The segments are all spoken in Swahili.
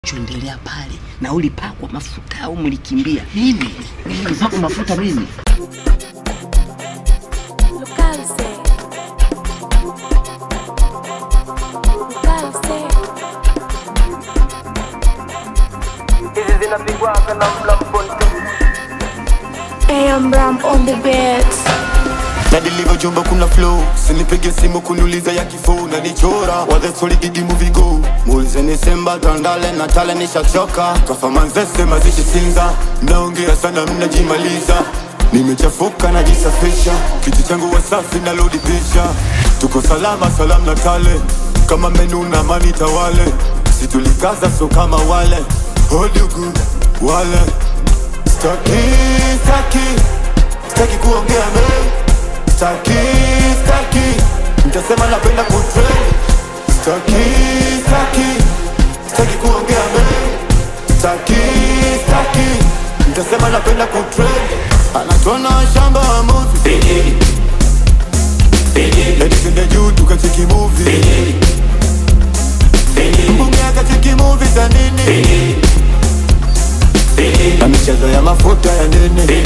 choendelea pale na ulipakwa mafuta au mlikimbia? Mimi mimi nipakwa mafuta mimi? Localize. Localize. hizi zinapigwaga na mlamponte AM Ram on the beats. na deliver jumba kuna flow sinipige simu kuniuliza ya kifo na nichora wathe solid movie go muulizeni semba tandale na tale nishachoka kafamanzese mazishi sinza mnaongea sana mnajimaliza nimechafuka najisafisha kiti changu wasafi na lodi pisha tuko salama salam na tale kama menu na mani tawale situlikaza so kama wale hodugu wale staki staki staki kuongea mengi Staki, staki Mtasema napenda kutrend Staki, staki Staki kuongea mengi Staki, staki Mtasema napenda kutrend Anatona shamba wa movie Eti twende juu tukacheki movie Mbunge akacheki movie za nini Na michezo ya mafuta ya nini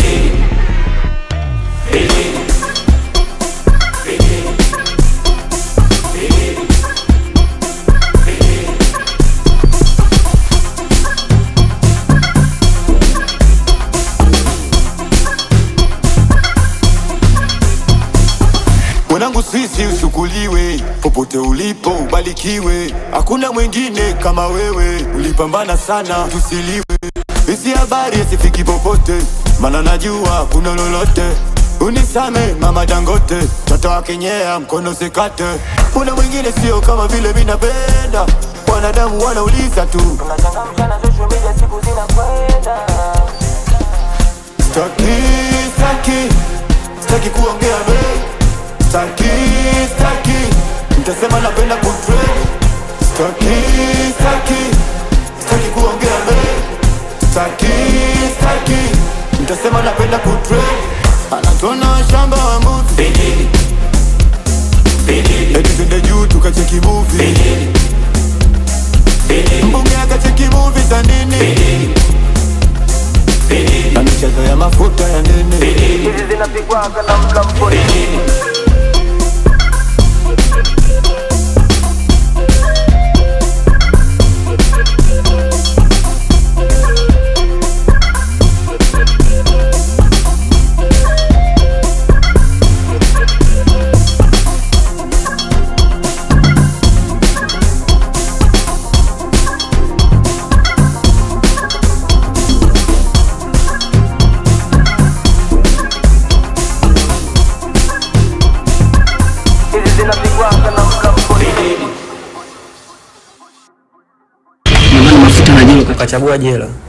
mwanangu sisi ushukuriwe popote ulipo ubarikiwe hakuna mwingine kama wewe ulipambana sana tusiliwe hizi habari asifiki popote mana najua kuna lolote unisame mama dangote toto wakenyea mkono sikate kuna mwingine sio kama vile minapenda wanadamu wanauliza tu tunachangamsha na social media siku zinakwenda Staki, staki, staki kuongea mengi Staki, staki, mtasema napenda kutrend Staki, staki, staki kuongea mengi Staki, staki, mtasema napenda kutrend Anatona shamba wa movie Eti twende juu tukacheki movie Mbunge akacheki movie za nini na michezo ya mafuta ya nini hizi zinapigwaga na mlamponte hizi zinapigwaga na mlamponte Ndio maana mafuta na jelo ukachagua jela